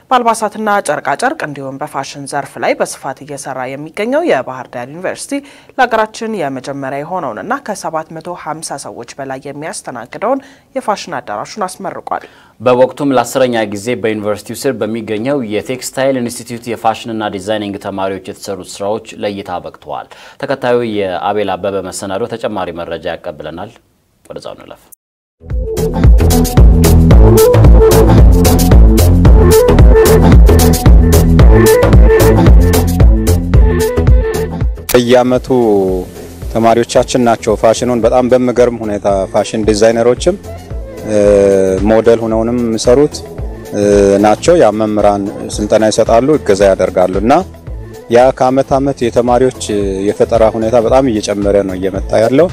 በአልባሳትና ጨርቃጨርቅ እንዲሁም በፋሽን ዘርፍ ላይ በስፋት እየሰራ የሚገኘው የባህር ዳር ዩኒቨርሲቲ ለሀገራችን የመጀመሪያ የሆነውንና ከ750 ሰዎች በላይ የሚያስተናግደውን የፋሽን አዳራሹን አስመርቋል። በወቅቱም ለአስረኛ ጊዜ በዩኒቨርሲቲው ስር በሚገኘው የቴክስታይል ኢንስቲትዩት የፋሽንና ዲዛይኒንግ ተማሪዎች የተሰሩት ስራዎች ለእይታ በቅተዋል። ተከታዩ የአቤል አበበ መሰናዶ ተጨማሪ መረጃ ያቀብለናል። ወደዛው እንለፍ። በየአመቱ ተማሪዎቻችን ናቸው ፋሽኑን በጣም በሚገርም ሁኔታ ፋሽን ዲዛይነሮችም ሞዴል ሆነውንም የሚሰሩት ናቸው። ያ መምህራን ስልጠና ይሰጣሉ፣ እገዛ ያደርጋሉ እና ያ ከአመት አመት የተማሪዎች የፈጠራ ሁኔታ በጣም እየጨመረ ነው እየመጣ ያለው።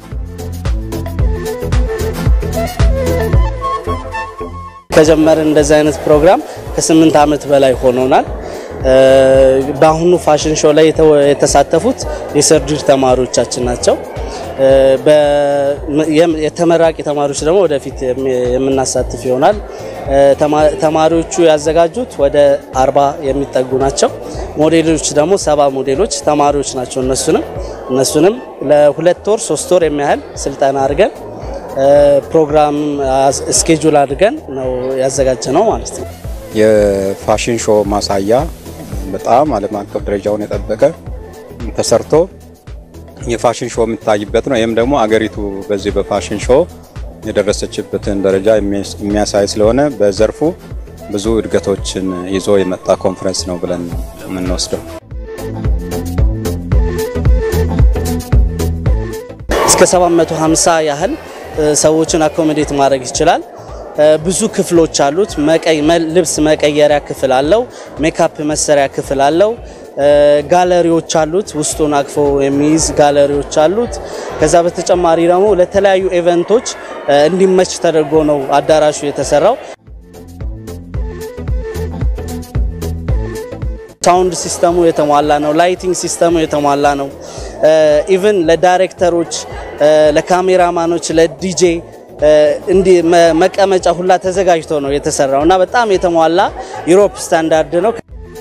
ከጀመርን እንደዚህ አይነት ፕሮግራም ከስምንት ዓመት በላይ ሆኖናል። በአሁኑ ፋሽን ሾው ላይ የተሳተፉት የሰርጅሪ ተማሪዎቻችን ናቸው። የተመራቂ ተማሪዎች ደግሞ ወደፊት የምናሳትፍ ይሆናል። ተማሪዎቹ ያዘጋጁት ወደ አርባ የሚጠጉ ናቸው። ሞዴሎች ደግሞ ሰባ ሞዴሎች ተማሪዎች ናቸው። እነሱንም እነሱንም ለሁለት ወር ሶስት ወር የሚያህል ስልጠና አድርገን ፕሮግራም ስኬጁል አድርገን ነው ያዘጋጀ ነው ማለት ነው። የፋሽን ሾው ማሳያ በጣም ዓለም አቀፍ ደረጃውን የጠበቀ ተሰርቶ የፋሽን ሾው የሚታይበት ነው። ይህም ደግሞ አገሪቱ በዚህ በፋሽን ሾው የደረሰችበትን ደረጃ የሚያሳይ ስለሆነ በዘርፉ ብዙ እድገቶችን ይዞ የመጣ ኮንፈረንስ ነው ብለን የምንወስደው። እስከ 750 ያህል ሰዎችን አኮሞዴት ማድረግ ይችላል። ብዙ ክፍሎች አሉት። ልብስ መቀየሪያ ክፍል አለው። ሜካፕ መሰሪያ ክፍል አለው። ጋለሪዎች አሉት። ውስጡን አቅፎ የሚይዝ ጋለሪዎች አሉት። ከዛ በተጨማሪ ደግሞ ለተለያዩ ኢቨንቶች እንዲመች ተደርጎ ነው አዳራሹ የተሰራው። ሳውንድ ሲስተሙ የተሟላ ነው። ላይቲንግ ሲስተሙ የተሟላ ነው። ኢቭን ለዳይሬክተሮች፣ ለካሜራማኖች፣ ለዲጄ እንዲህ መቀመጫ ሁላ ተዘጋጅቶ ነው የተሰራው እና በጣም የተሟላ ዩሮፕ ስታንዳርድ ነው።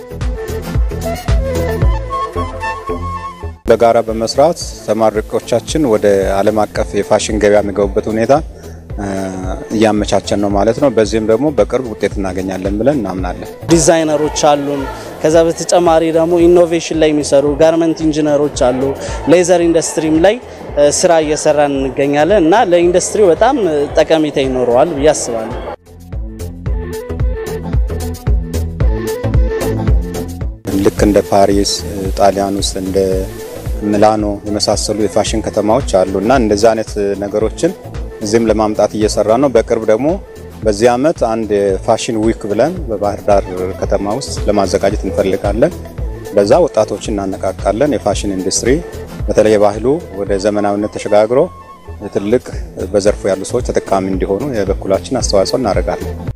በጋራ በመስራት ተመራቂዎቻችን ወደ ዓለም አቀፍ የፋሽን ገበያ የሚገቡበት ሁኔታ እያመቻቸን ነው ማለት ነው። በዚህም ደግሞ በቅርብ ውጤት እናገኛለን ብለን እናምናለን። ዲዛይነሮች አሉን። ከዛ በተጨማሪ ደግሞ ኢኖቬሽን ላይ የሚሰሩ ጋርመንት ኢንጂነሮች አሉ። ሌዘር ኢንዱስትሪም ላይ ስራ እየሰራን እንገኛለን እና ለኢንዱስትሪው በጣም ጠቀሜታ ይኖረዋል ብዬ አስባለሁ። ልክ እንደ ፓሪስ ጣሊያን ውስጥ እንደ ሚላኖ የመሳሰሉ የፋሽን ከተማዎች አሉ እና እንደዚህ አይነት ነገሮችን እዚህም ለማምጣት እየሰራ ነው። በቅርብ ደግሞ በዚህ ዓመት አንድ የፋሽን ዊክ ብለን በባህር ዳር ከተማ ውስጥ ለማዘጋጀት እንፈልጋለን። በዛ ወጣቶችን እናነቃቃለን። የፋሽን ኢንዱስትሪ በተለይ ባህሉ ወደ ዘመናዊነት ተሸጋግሮ ትልቅ በዘርፉ ያሉ ሰዎች ተጠቃሚ እንዲሆኑ የበኩላችን አስተዋጽኦ እናደርጋለን።